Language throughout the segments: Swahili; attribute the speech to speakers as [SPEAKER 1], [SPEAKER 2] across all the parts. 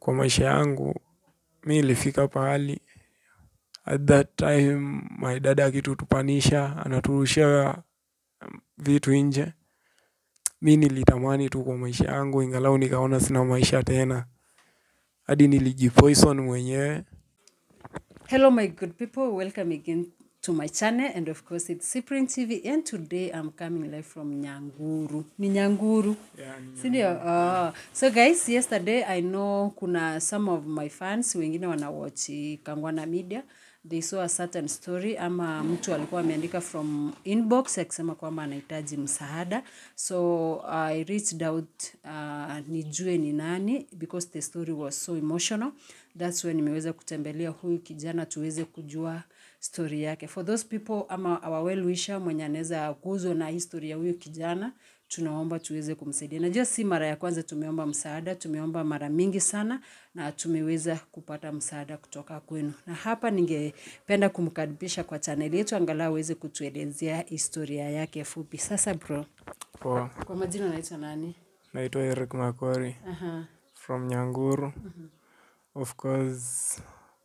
[SPEAKER 1] kwa maisha yangu mi nilifika pahali at that time my dad akitutupanisha anaturushia vitu nje mi nilitamani tu kwa maisha yangu ingalau nikaona sina maisha tena hadi nilijipoison mwenyewe
[SPEAKER 2] Hello, my good people. Welcome again to my channel. And of course, it's Cyprian TV. And today I'm coming live from Nyanguru. Ni Nyanguru. Sindio? Oh. So guys, yesterday I know kuna some of my fans wengine wanawatch Kangwana Media. They saw a certain story ama mtu alikuwa ameandika from inbox akisema kwamba anahitaji msaada. So I reached out uh, nijue ni nani because the story was so emotional. That's when nimeweza kutembelea huyu kijana tuweze kujua story yake. For those people ama our well wisher mwenye anaweza guzwa na historia ya huyu kijana, tunaomba tuweze kumsaidia. Najua si mara ya kwanza tumeomba msaada, tumeomba mara mingi sana na tumeweza kupata msaada kutoka kwenu. Na hapa ningependa kumkaribisha kwa channel yetu angalau aweze kutuelezea historia yake fupi. Sasa bro,
[SPEAKER 1] poa
[SPEAKER 2] kwa majina unaitwa nani?
[SPEAKER 1] naitwa eric makori
[SPEAKER 2] Aha.
[SPEAKER 1] from nyanguru of course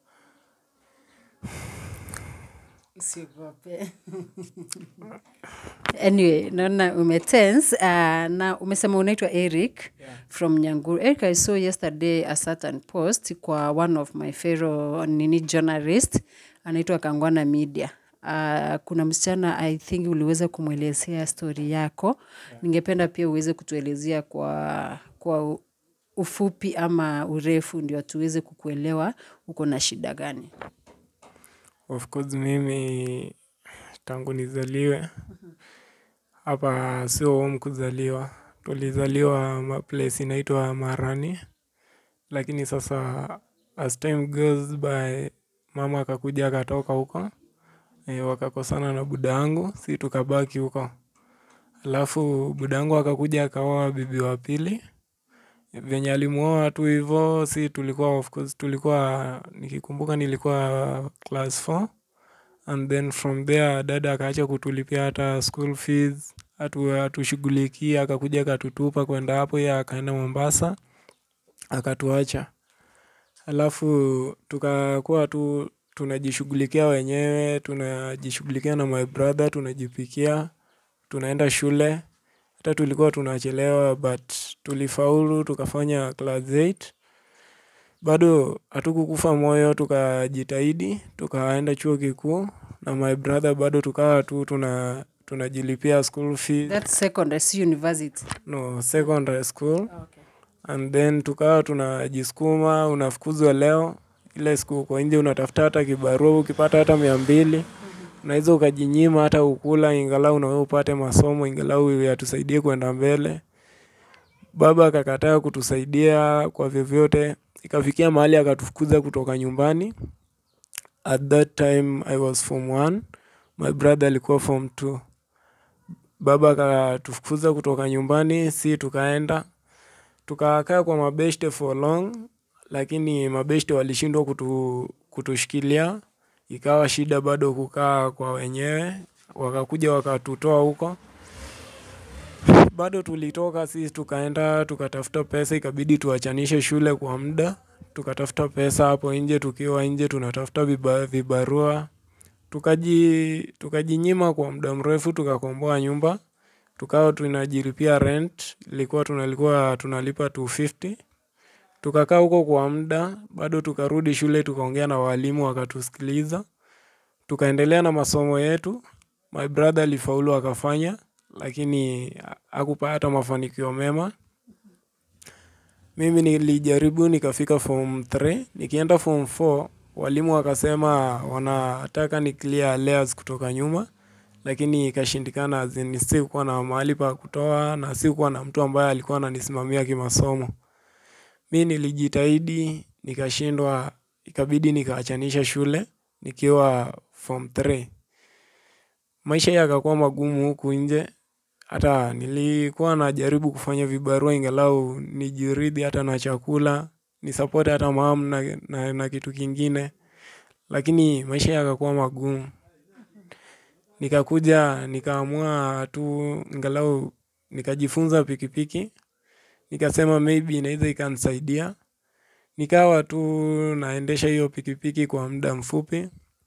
[SPEAKER 2] Usiogope. anyway, naona umetense uh, na umesema unaitwa Eric
[SPEAKER 1] Yeah.
[SPEAKER 2] from Nyanguru. Eric, I saw yesterday a certain post kwa one of my fellow nini journalist anaitwa Kangwana Media. Uh, kuna msichana I think uliweza kumwelezea story yako. Ningependa pia uweze kutuelezea kwa kwa ufupi ama urefu ndio tuweze kukuelewa uko na shida gani.
[SPEAKER 1] of course mimi tangu nizaliwe hapa sio home kuzaliwa tulizaliwa ma- place inaitwa marani lakini sasa as time goes by mama akakuja akatoka huko e, wakakosana na buda yangu si tukabaki huko alafu buda yangu akakuja akaoa bibi wa pili venye alimuoa tu hivo si tulikuwa of course tulikuwa nikikumbuka nilikuwa class 4 and then from there dada akaacha kutulipia hata school fees hatu atushughulikia akakuja akatutupa kwenda hapo ye akaenda mombasa akatuacha alafu tukakuwa tu tunajishughulikia wenyewe tunajishughulikia na my brother tunajipikia tunaenda shule hata tulikuwa tunachelewa but tulifaulu tukafanya class 8 bado hatukukufa moyo tukajitahidi tukaenda chuo kikuu na my brother bado tukawa tu tuna tunajilipia school fees
[SPEAKER 2] That's secondary, si university.
[SPEAKER 1] no secondary school
[SPEAKER 2] Okay.
[SPEAKER 1] and then tukawa tunajisukuma unafukuzwa leo ile siku uko nje unatafuta hata kibarua ukipata hata mia mbili unaweza ukajinyima hata ukula ingalau nawe upate masomo ingalau yatusaidie kwenda mbele baba akakataa kutusaidia kwa vyovyote ikafikia mahali akatufukuza kutoka nyumbani at that time i was form one my brother alikuwa form two baba akatufukuza kutoka nyumbani si tukaenda tukakaa kwa mabeshte for long lakini mabeshte walishindwa kutu, kutushikilia ikawa shida bado kukaa kwa wenyewe wakakuja wakatutoa huko bado tulitoka sisi tukaenda tukatafuta pesa ikabidi tuachanishe shule kwa muda tukatafuta pesa hapo nje tukiwa nje tunatafuta viba, vibarua tukaji tukajinyima kwa muda mrefu tukakomboa nyumba tukawa tunajilipia rent ilikuwa tunalikuwa tunalipa 250 tukakaa huko kwa muda bado tukarudi shule tukaongea na walimu wakatusikiliza tukaendelea na masomo yetu my brother alifaulu akafanya lakini hakupata mafanikio mema mimi nilijaribu nikafika form 3 nikienda form 4 walimu wakasema wanataka ni clear layers kutoka nyuma lakini ikashindikana as in sikuwa na mahali pa kutoa na sikuwa na mtu ambaye alikuwa ananisimamia kimasomo mi nilijitahidi nikashindwa ikabidi nikaachanisha shule nikiwa form 3 maisha yakakuwa magumu huku nje hata nilikuwa najaribu kufanya vibarua ingalau nijiridhi hata na chakula nisapoti hata mam na, na, na kitu kingine lakini maisha yakakuwa magumu nikakuja nikaamua tu ingalau nikajifunza pikipiki nikasema maybe inaweza ikanisaidia nikawa tu naendesha hiyo pikipiki kwa muda mfupi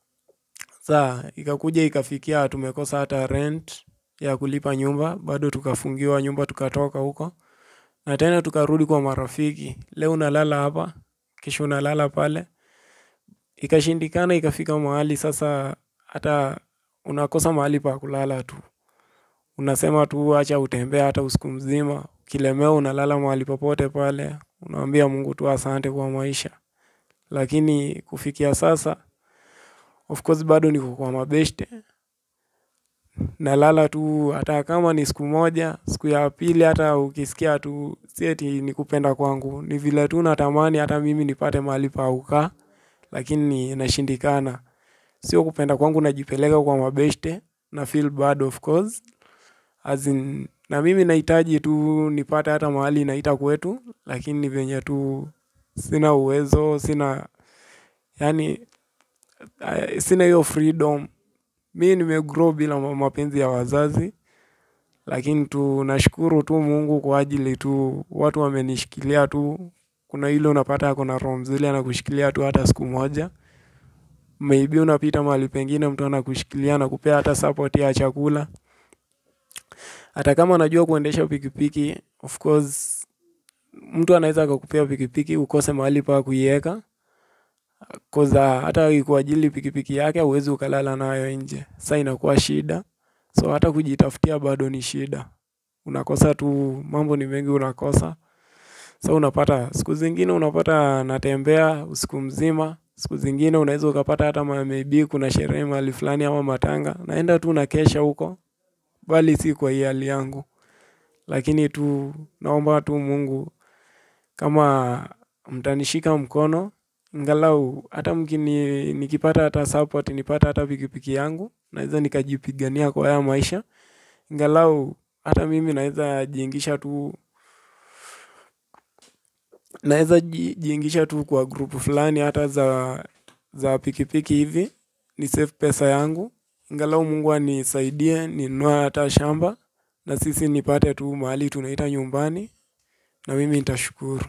[SPEAKER 1] saa ikakuja ikafikia tumekosa hata rent ya kulipa nyumba bado tukafungiwa nyumba tukatoka huko na tena tukarudi kwa marafiki leo unalala hapa kesho unalala pale ikashindikana ikafika mahali sasa hata unakosa mahali pa kulala tu unasema tu acha utembee hata usiku mzima ukilemewa unalala mahali popote pale unaambia mungu tu asante kwa maisha lakini kufikia sasa of course bado niko kwa mabeshte nalala tu hata kama ni siku moja siku ya pili hata ukisikia tu si eti ni kupenda kwangu ni vile tu natamani hata mimi nipate mahali pa kukaa lakini inashindikana sio kupenda kwangu najipeleka kwa mabeshte na feel bad of course as in, na mimi nahitaji tu nipate hata mahali naita kwetu lakini ni venye tu sina uwezo sina yani uh, sina hiyo freedom mi nimegrow bila ma- mapenzi ya wazazi lakini tu nashukuru tu mungu kwa ajili tu watu wamenishikilia tu kuna ile unapata ako na roho mzuri anakushikilia tu hata siku moja maybe unapita mahali pengine mtu anakushikilia na kupea hata support ya chakula hata kama anajua kuendesha pikipiki of course mtu anaweza akakupea pikipiki ukose mahali pa kuiweka koza hata ikuajili pikipiki yake huwezi ukalala nayo nje sa inakuwa shida so hata kujitafutia bado ni shida unakosa tu mambo ni mengi unakosa so unapata siku zingine unapata natembea usiku mzima siku zingine unaweza ukapata hata ma- maybe kuna sherehe mahali fulani ama matanga naenda tu nakesha huko bali si kwa hii hali yangu lakini tu naomba tu mungu kama mtanishika mkono ngalau hata mkini nikipata hata support nipata hata pikipiki yangu naweza nikajipigania kwa haya maisha ngalau hata mimi naweza jiingisha tu naweza ji- jiingisha tu kwa grupu fulani hata za za pikipiki hivi ni save pesa yangu ingalau mungu anisaidie ninunue hata shamba na sisi nipate tu mahali tunaita nyumbani na mimi nitashukuru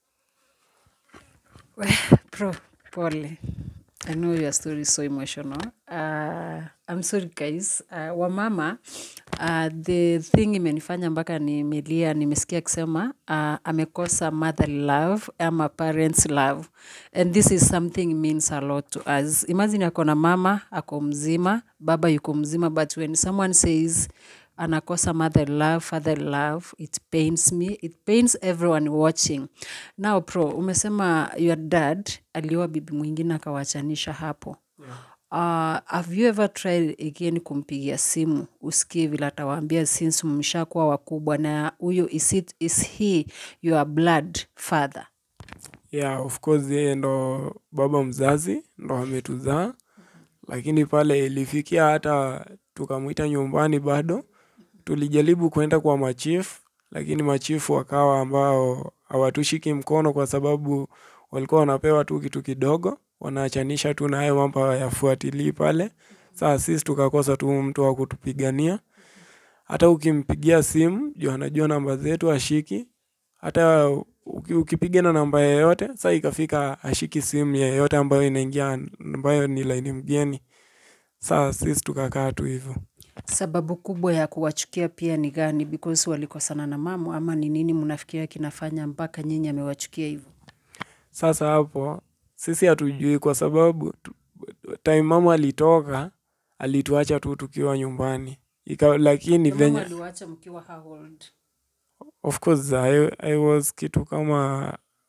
[SPEAKER 2] Bro, pole. I know your story is so emotional. Uh, I'm sorry guys. Uh, wamama, uh, the thing imenifanya mpaka nimelia, nimesikia akisema uh, amekosa mother love ama parents love and this is something means a lot to us. Imagine ako na mama ako mzima, baba yuko mzima, but when someone says anakosa mother love father love it pains me it pains everyone watching now pro umesema your dad alioa bibi mwingine akawachanisha hapo Uh, have you ever tried again kumpigia simu usikie vile atawaambia since mmeshakuwa wakubwa na huyo is, it, is he your blood father
[SPEAKER 1] yeah of course yeye ndo baba mzazi ndo ametuzaa lakini pale ilifikia hata tukamwita nyumbani bado tulijaribu kwenda kwa machifu lakini machifu wakawa ambao hawatushiki mkono kwa sababu walikuwa wanapewa tu kitu kidogo wanaachanisha tu na hayo mambo hayafuatilii pale saa sisi tukakosa tu mtu wa kutupigania hata ukimpigia simu juu anajua namba zetu ashiki hata uki- ukipiga na namba yeyote saa ikafika ashiki simu yeyote ambayo inaingia ambayo ni laini mgeni saa sisi tukakaa tu hivyo
[SPEAKER 2] sababu kubwa ya kuwachukia pia ni gani because walikosana na mamu ama ni nini mnafikiria kinafanya mpaka nyinyi amewachukia hivyo
[SPEAKER 1] sasa hapo sisi hatujui kwa sababu tu- time mama alitoka alituacha tu tukiwa nyumbani Ika, lakini
[SPEAKER 2] Mama
[SPEAKER 1] venye
[SPEAKER 2] aliwaacha mkiwa how old?
[SPEAKER 1] of course I, I was kitu kama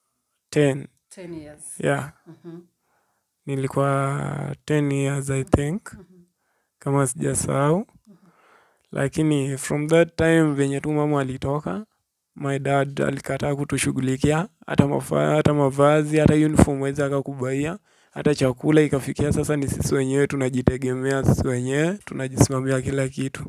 [SPEAKER 1] 10
[SPEAKER 2] 10 years.
[SPEAKER 1] yeah
[SPEAKER 2] Mhm.
[SPEAKER 1] nilikuwa 10 years i think kama sijasahau lakini from that time venye tu mama alitoka my dad alikataa kutushughulikia hata mafa, hata mavazi hata uniform wezi akakubaia hata chakula ikafikia sasa ni sisi wenyewe tunajitegemea sisi wenyewe tunajisimamia kila kitu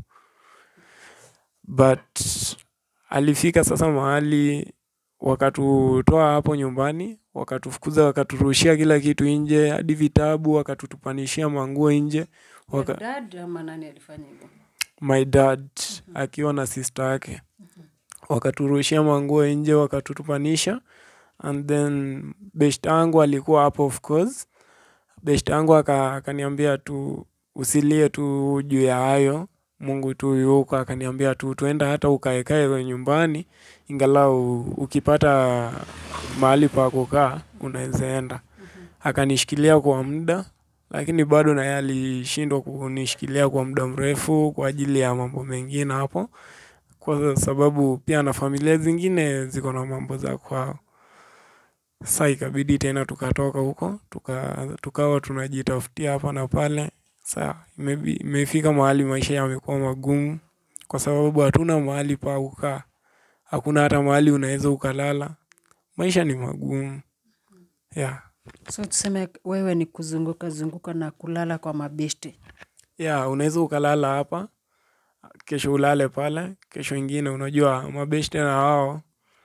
[SPEAKER 1] but alifika sasa mahali wakatutoa hapo nyumbani wakatufukuza wakaturushia kila kitu nje hadi vitabu wakatutupanishia manguo nje waka,
[SPEAKER 2] Your dad ama nani alifanya hivyo?
[SPEAKER 1] my dad akiwa na sister yake wakaturushia manguo nje wakatutupanisha and then beshte yangu alikuwa hapo of course beshte yangu aka- akaniambia tu usilie tu juu ya hayo mungu tu yuko akaniambia tu tuenda hata ukaekae nyumbani ingalau ukipata mahali pa kukaa unaweza enda akanishikilia kwa muda lakini bado naye alishindwa kunishikilia kwa muda mrefu kwa ajili ya mambo mengine hapo kwa sababu pia na familia zingine ziko na mambo za kwao sa ikabidi tena tukatoka huko tuka, tukawa tunajitafutia hapa na pale sa imebi- imefika mahali maisha yamekuwa magumu kwa sababu hatuna mahali pa kukaa hakuna hata mahali unaweza ukalala maisha ni magumu yeah.
[SPEAKER 2] so tuseme wewe ni kuzunguka zunguka na kulala kwa mabeshte
[SPEAKER 1] ya unaweza ukalala hapa kesho ulale pale kesho ingine unajua mabeshte na wao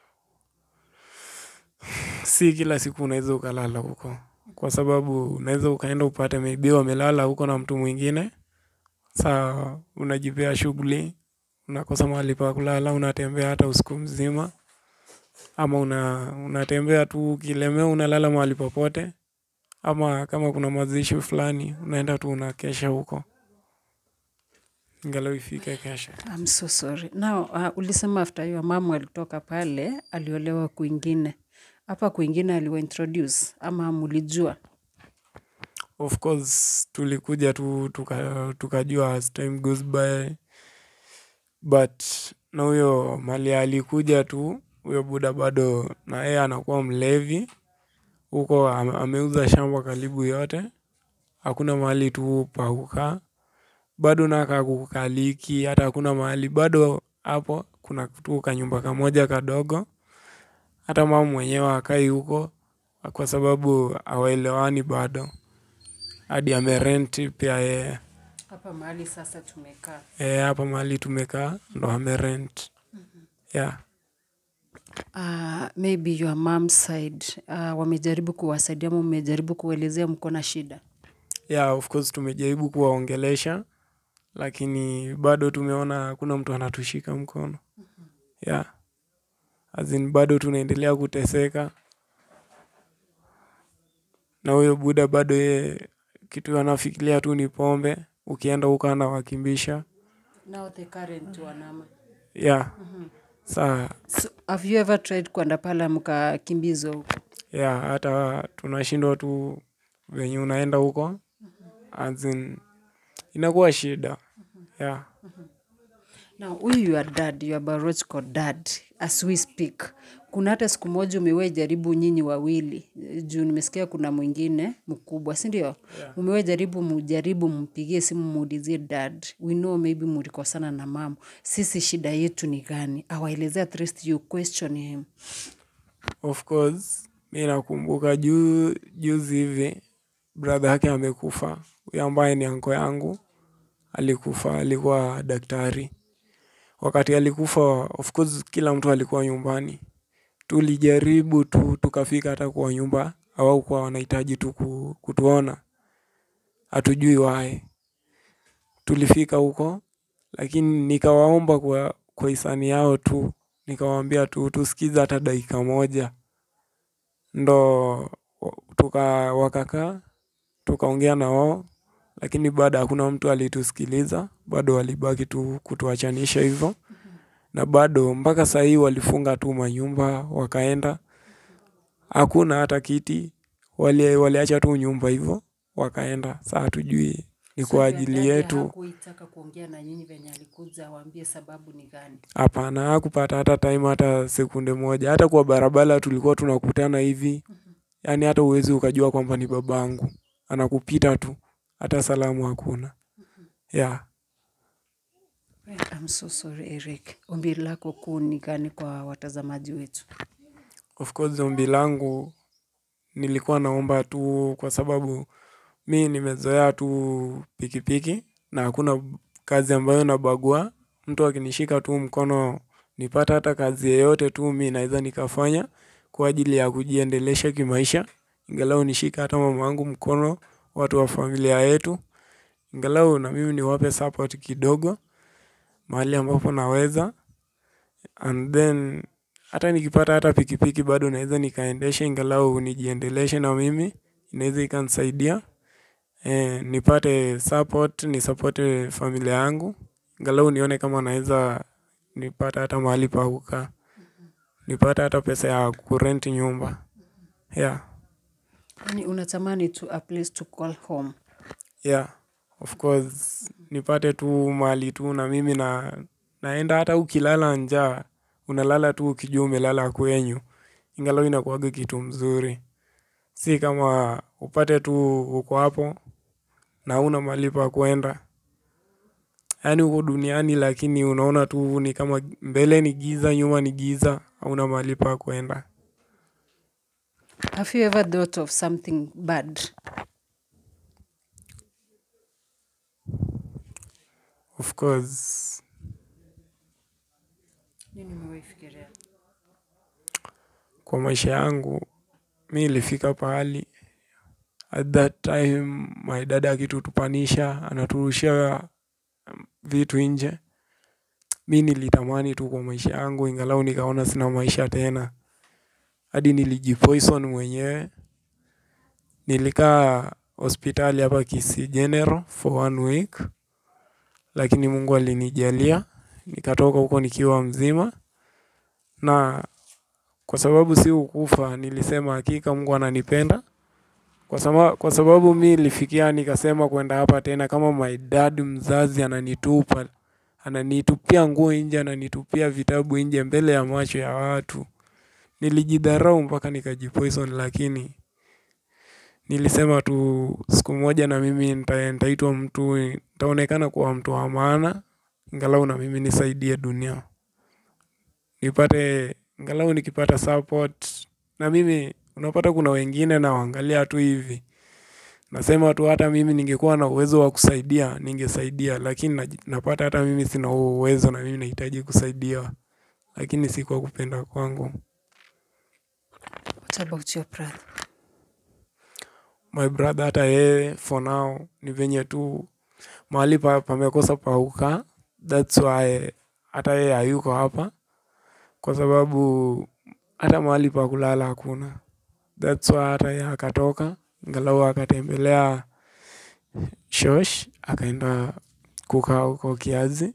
[SPEAKER 1] si kila siku unaweza ukalala huko kwa sababu unaweza ukaenda upate maybe wamelala huko na mtu mwingine saa unajipea shughuli unakosa mahali pa kulala unatembea hata usiku mzima ama una, unatembea tu ukilemea unalala mahali popote ama kama kuna mazishi fulani unaenda tu unakesha huko ingalau ifike kesho
[SPEAKER 2] I'm so sorry now uh, ulisema after your mom alitoka pale aliolewa kwingine hapa kwingine aliwa introduce ama mulijua
[SPEAKER 1] of course tulikuja tu tuka- tukajua as time goes by but na huyo mali alikuja tu huyo buda bado na yeye anakuwa mlevi huko ame- ameuza shamba karibu yote hakuna mahali tu pa kukaa bado naka kukaliki hata hakuna mahali bado hapo kuna tu kanyumba kamoja kadogo hata mama mwenyewe akai huko kwa sababu hawaelewani bado hadi amerenti pia yeye
[SPEAKER 2] hapa mahali sasa tumekaa
[SPEAKER 1] Eh, hapa mahali tumekaa ndo amerent yeah.
[SPEAKER 2] uh, maybe your mom side uh, wamejaribu kuwasaidia ama mmejaribu kuelezea mko na shida
[SPEAKER 1] yeah, of course tumejaribu kuwaongelesha lakini bado tumeona hakuna mtu anatushika mkono yeah. As in, bado tunaendelea kuteseka na huyo buda bado ye kitu anafikiria tu ni pombe ukienda huko anawakimbisha
[SPEAKER 2] now the current wanama
[SPEAKER 1] yeah. saa
[SPEAKER 2] so, have you ever tried kwenda pale mkakimbizwa huko
[SPEAKER 1] yeah, hata tunashindwa tu venye unaenda huko as in, inakuwa shida yeah.
[SPEAKER 2] Now, huyu your dad, your biological dad, as we speak, kuna hata siku moja umewahi jaribu nyinyi wawili eh, juu nimesikia kuna mwingine mkubwa, si ndio? Yeah. Umewahi jaribu mujaribu mpigie simu muulizie dad, we know maybe mulikosana na mama, sisi shida yetu ni gani? Awaelezea at least you question him.
[SPEAKER 1] of course mi nakumbuka juu juzi hivi brother yake amekufa huyo ambaye ni anko yangu alikufa alikuwa daktari wakati alikufa of course kila mtu alikuwa nyumbani tulijaribu tu tukafika hata kwa nyumba hawakuwa wanahitaji tu ku- kutuona hatujui wae tulifika huko lakini nikawaomba kwa, kwa hisani yao tu nikawaambia tu tusikize hata dakika moja ndo wa- tuka wakakaa tukaongea na wao lakini baada hakuna mtu alitusikiliza bado walibaki tu kutuachanisha hivyo na bado mpaka saa hii walifunga tu manyumba wakaenda hakuna hata kiti wali, waliacha tu nyumba hivyo wakaenda saa hatujui ni kwa ajili yetu
[SPEAKER 2] Hakuitaka kuongea na nyinyi venye alikuja awaambie sababu ni gani.
[SPEAKER 1] hapana hakupata hata time hata sekunde moja hata kwa barabara tulikuwa tunakutana hivi yaani hata uwezi ukajua kwamba ni babangu anakupita tu hata salamu hakuna yeah.
[SPEAKER 2] I'm so sorry Eric. Ombi lako kuu ni gani kwa watazamaji wetu?
[SPEAKER 1] of course ombi langu nilikuwa naomba tu kwa sababu mi nimezoea tu pikipiki na hakuna kazi ambayo nabagua mtu akinishika tu mkono nipata hata kazi yeyote tu mi naweza nikafanya kwa ajili ya kujiendelesha kimaisha ingalau nishika hata mama yangu mkono watu wa familia yetu ingalau na mimi niwape support kidogo mahali ambapo naweza and then hata nikipata hata pikipiki bado naeza nikaendesha ingalau nijiendeleshe na mimi inaeza ikanisaidia nipate support nisupporte familia yangu angalau nione kama naeza nipate hata mahali pa kukaa nipate hata pesa ya kurent nyumba yeah
[SPEAKER 2] Yaani unatamani tu a place to call home.
[SPEAKER 1] yeah of course nipate tu mahali tu na mimi na naenda hata ukilala njaa unalala tu ukijua umelala kwenyu ingalau inakuwaga kitu mzuri si kama upate tu uko hapo na huna mahali pa kuenda yaani uko duniani lakini unaona tu ni kama mbele ni giza nyuma ni giza hauna mahali pa kuenda
[SPEAKER 2] Have you ever thought of something bad?
[SPEAKER 1] of course
[SPEAKER 2] Nini umewahi fikiria?
[SPEAKER 1] kwa maisha yangu mi ilifika pahali at that time my dad akitutupanisha anaturushia vitu nje mi nilitamani tu kwa maisha yangu ingalau nikaona sina maisha tena hadi nilijipoison mwenyewe nilikaa hospitali hapa Kisii General for one week lakini Mungu alinijalia nikatoka huko nikiwa mzima na kwa sababu si ukufa nilisema hakika Mungu ananipenda kwa sababu, kwa sababu mi nilifikia nikasema kwenda hapa tena kama my dad mzazi ananitupa ananitupia nguo nje ananitupia vitabu nje mbele ya macho ya watu nilijidharau mpaka nikajipoison lakini nilisema tu siku moja na mimi nita- nitaitwa mtu nitaonekana kuwa mtu wa maana angalau na mimi nisaidie dunia nipate angalau nikipata support na mimi unapata kuna wengine nawaangalia tu hivi nasema tu hata mimi ningekuwa na uwezo wa kusaidia ningesaidia lakini naji- napata hata mimi sina huo uwezo na mimi nahitaji kusaidiwa lakini si kwa kupenda kwangu
[SPEAKER 2] What about your brother?
[SPEAKER 1] my brother hata yeye for now ni venye tu mahali pa pamekosa pauka thats why hata yeye hayuko hapa kwa sababu hata mahali pa kulala hakuna thats why hata yeye akatoka angalau akatembelea shosh akaenda kukaa huko kiazi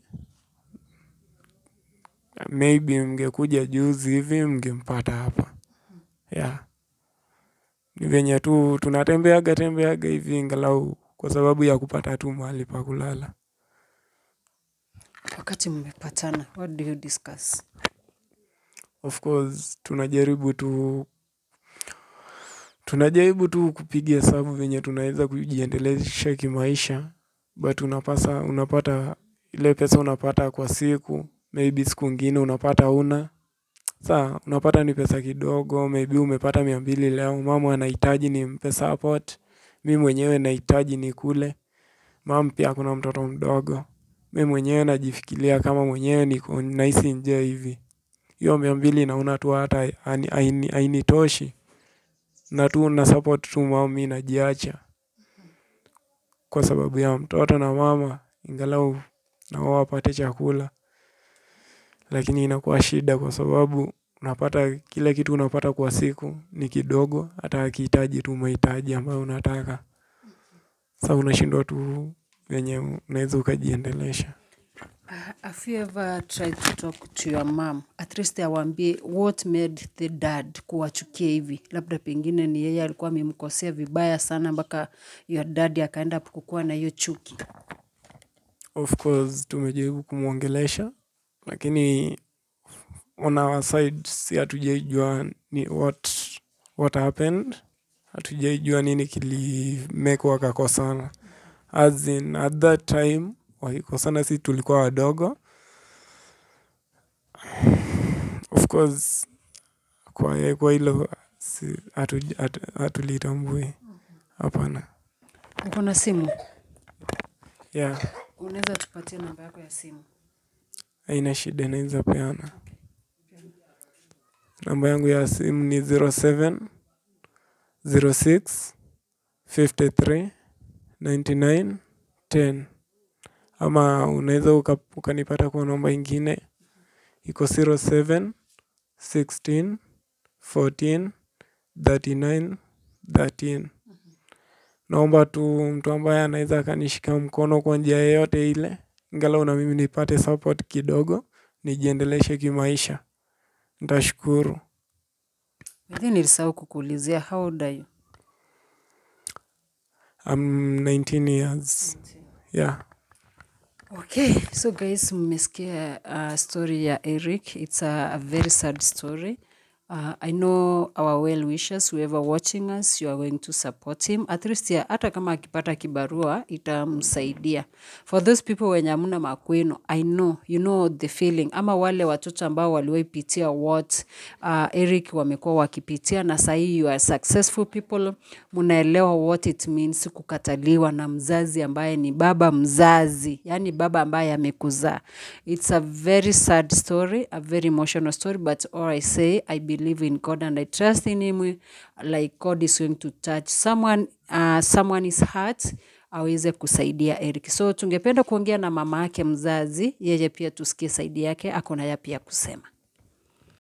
[SPEAKER 1] maybe mngekuja juzi hivi mngempata hapa yeah ni venye tu tunatembeaga tembeaga hivi angalau kwa sababu ya kupata tu mahali pa kulala
[SPEAKER 2] Wakati mmepatana, what do you discuss?
[SPEAKER 1] of course tunajaribu tu tunajaribu tu kupiga hesabu venye tunaweza kujiendelesha kimaisha but unapasa unapata ile pesa unapata kwa siku maybe siku ingine unapata una saa unapata ni pesa kidogo maybe umepata mia mbili leo mama anahitaji nimpe support mi mwenyewe nahitaji nikule mam pia kuna mtoto mdogo mi mwenyewe najifikiria kama mwenyewe niko nahisi nje hivi hiyo mia mbili naona tu hata haini- haini- hainitoshi na tu na support tu mama mi najiacha kwa sababu ya mtoto na mama ingalau na wao wapate chakula lakini inakuwa shida kwa sababu unapata kile kitu unapata kwa siku ni kidogo hata akihitaji tu mahitaji ambayo unataka sa unashindwa tu venye unaweza ukajiendelesha
[SPEAKER 2] Uh, have you ever tried to talk to your mom at least awambie what made the dad kuwachukia hivi labda pengine ni yeye alikuwa amemkosea vibaya sana mpaka your dad akaenda kukuwa na hiyo chuki
[SPEAKER 1] of course tumejaribu kumwongelesha lakini on our side si hatujaijua ni what, what happened hatujaijua nini kilimeko wakakosana as in at that time wakikosana si tulikuwa wadogo of course kwa kwa hilo si- hatu- hatu- hatulitambui hapana
[SPEAKER 2] uko na simu
[SPEAKER 1] yeah
[SPEAKER 2] unaweza tupatie namba yako ya simu
[SPEAKER 1] haina shida naweza peana namba yangu ya simu ni 07 06 53 99 10 ama unaweza uka- ukanipata kwa namba ingine iko 07 16 14 39 13 naomba tu mtu ambaye anaweza akanishika mkono kwa njia yoyote ile angalau na mimi nipate support kidogo nijiendeleshe kimaisha nitashukuru
[SPEAKER 2] Maybe nilisahau kukuulizia how old are you?
[SPEAKER 1] I'm 19 years yeah
[SPEAKER 2] Okay, so guys, mmesikia uh, story ya Eric. It's a, a very sad story. Uh, I know our well wishers, whoever watching us, you are going to support him. At least ya, hata kama akipata kibarua itamsaidia. For those people wenye hamna makweno, I know, you know the feeling. Ama wale watoto ambao waliwaipitia what uh, Eric wamekuwa wakipitia na sahii you are successful people, munaelewa what it means kukataliwa na mzazi ambaye ni baba mzazi, yani baba ambaye amekuzaa. It's a very sad story, a very emotional story, but all I say, I believe in God and I trust in him like God is going to touch someone, uh, someone is heart aweze kusaidia Eric. So tungependa kuongea na mama yake mzazi, yeye pia tusikie saidi yake, ako na yapi ya kusema.